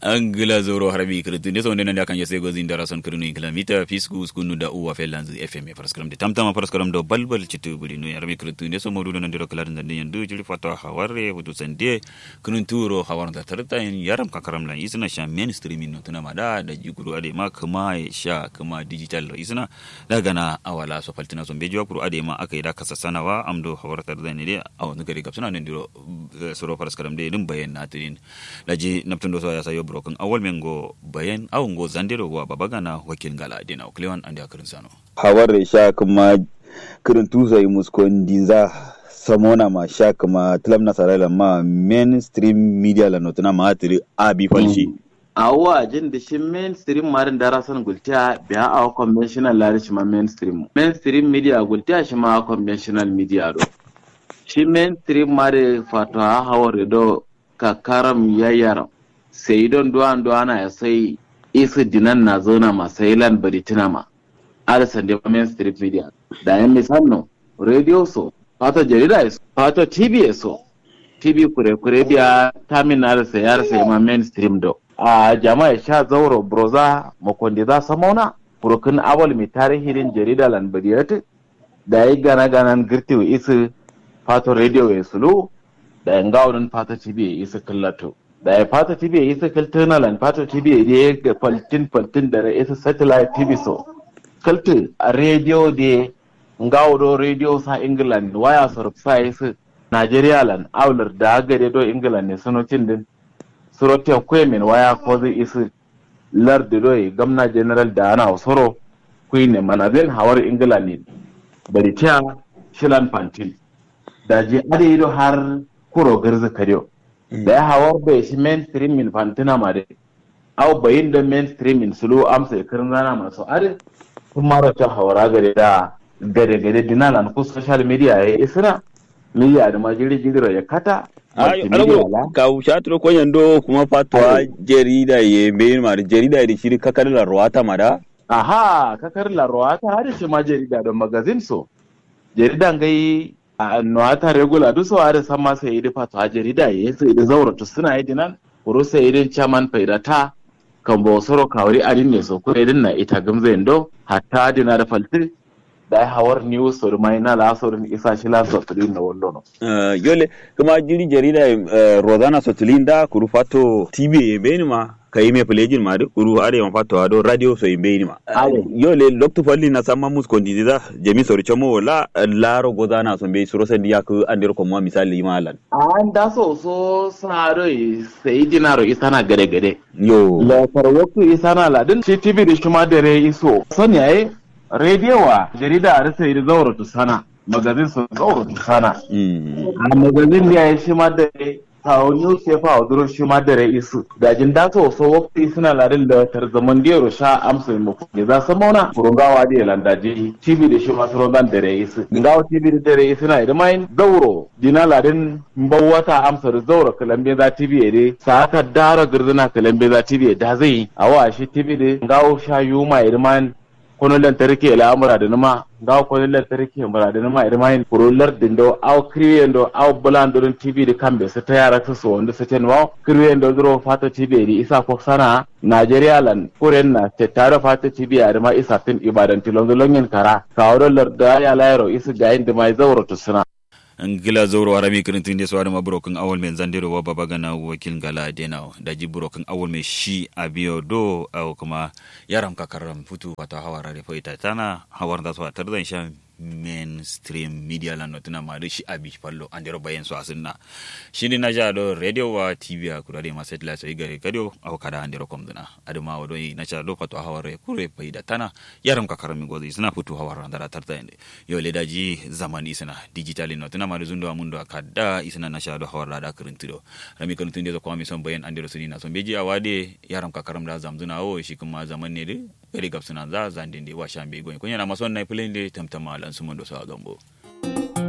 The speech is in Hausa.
angila zoro harbi kritu ne sonde nanda kan yese gozin dara son krinu kilometer fisku skunu da uwa felanzu fm paraskram de tamtama paraskram do balbal citu buri no harbi kritu ne so modu nan diro kala nan yandu jili fato haware hudu sande kunun turo hawar da tarta yin yaram kakaram lan isna sha mainstream no tuna mada da jiguru ade ma kuma sha kuma digital isna daga na awala so faltina so bejo kuru ade ma akai da kasa sanawa amdo hawar tar da ne de awu ngari gapsuna nan diro soro paraskram de dum bayan natin laji naptundo so ya sayo broken awal mengo bayan awon go zandero wa babagana wakil gala dina oklewan andi akirin sano hawar sha kuma kirin tusa yi muskon dinza samona ma sha kuma tilam na sarala ma mainstream media la notuna ma atiri abi falshi awa jin da shi mainstream marin da rasan gultiya biya a conventional lari shi ma mainstream mainstream media gultiya shi ma conventional media do shi mainstream mari fata hawar do kakaram yayaram sai don duwan duwana ya sai isa dinan na zauna ma sai lan bari tuna ma alisan da mainstream media da yan misalno radio so fata jarida so fata tv so tv kure kure biya tamin na da sayar sai ma mainstream do a jama'a sha zauro broza makondi za samauna kurukun awal mai tarihin jarida lan bari da yi gana ganan girtiwa isa fata radio ya sulu da yan gawunin fata tv ya isa kallato da ya fata tv ya isa kaltana lan fata tv ya je ga faltin faltin da ya isa satellite tv so kaltu a radio da ngawdo radio sa england waya sorf sa isa nigeria lan aular da gare do england ne sanotin din surotin kwemin waya ko zai isa lardi do gamna general da ana soro queen manazin hawar england ne bari ta shilan fantin da je ade har kuro garza karyo da ya hawar bai shi mainstream min fantina ma dai au bayin da mainstream min sulu amsa ya kirin rana masu are kun mara ta hawara gare da gare gare dinalan ku social media ya isra media da majiri jigiro ya kata ka shatro ko yando kuma fatwa jarida ye bayin ma jarida da shiri kakar la ruwata ma da aha kakar la ruwata har shi ma jarida da magazine so jaridan gai no ata regula du so are sama sai idi fato a jarida ye sai idi zaura to suna idi nan kuro sai idin chairman faidata kan bo soro kawri adin ne so ko idin na ita gamze ndo hatta dina da falti da hawar news so mai na la so isa shi la so tudin na wallo no yole kuma jiri jarida rozana sotulinda kuru fato tv ye beni ma kayi me pelejin ma kuru are ma fato ado radio so imbe ni ma yole loktu falli na sama mus kondi da jemi sori chomo la laro godana so be suro sen yak andir ko mo misali malan an da so so saro sai dinaro isana gade gade yo la farwatu isana la din shi tv da shuma dare iso sani ai radio wa jarida a rasa yi zaura tu sana magazin su zaura tu sana a magazin da ya shi ma dare kawo newspaper a duro shi ma dare isu dajin da so so wakti suna larin da tarzaman diyaro sha amsa mu ya za su mauna kurungawa da landaji tv da shi masu rondan dare isu ngawa tv da dare isu na idan mai zauro dina larin mbawata amsa da zauro kalambe za tv ya dai sa aka dara girzina kalambe za tv da zai a wa shi tv da ngawo sha yuma idan mai kono lantarki al'amura da numa ga kono lantarki mura da numa idan mai kurular dindo au kriyen do au bulan do tv da kambe su ta yara su so wanda su ten wa kriyen do duro fata tv di isa ko sana Najeriya lan kuren na te tare fata tv a ma isa tin ibadan tilon longin kara ka wadon da ya layro isa ga inda mai zauro to suna ngila zoro arami kirintin de swari ma broken awol men zandiro wa baba gana wakil gala denao da ji broken awol me shi abiyo do aw kuma yaram kakaram futu pata hawara re foita tana hawar da so tardan sha mainstream media la notina ma shi abi pallo andiro bayen so asinna shini na ja do radio wa tv a kurade ma satellite so igare kadio aw kada andiro komduna aduma wado na cha do pato haware kure faida tana yaram kakaram mi gozi sina futu hawara ndara tarda ende yo le daji zamani sina digital notina ma zundo amundo akada isina na sha do hawara da kirintido rami kan tunde ko mi son bayen andiro suni na son beji awade yaram kakaram da zamzuna o shi kuma zaman ne de gari gabsuna za zandinde wa shambe goyi kunya na mason na filin de tamtama lan sumun do sa gambo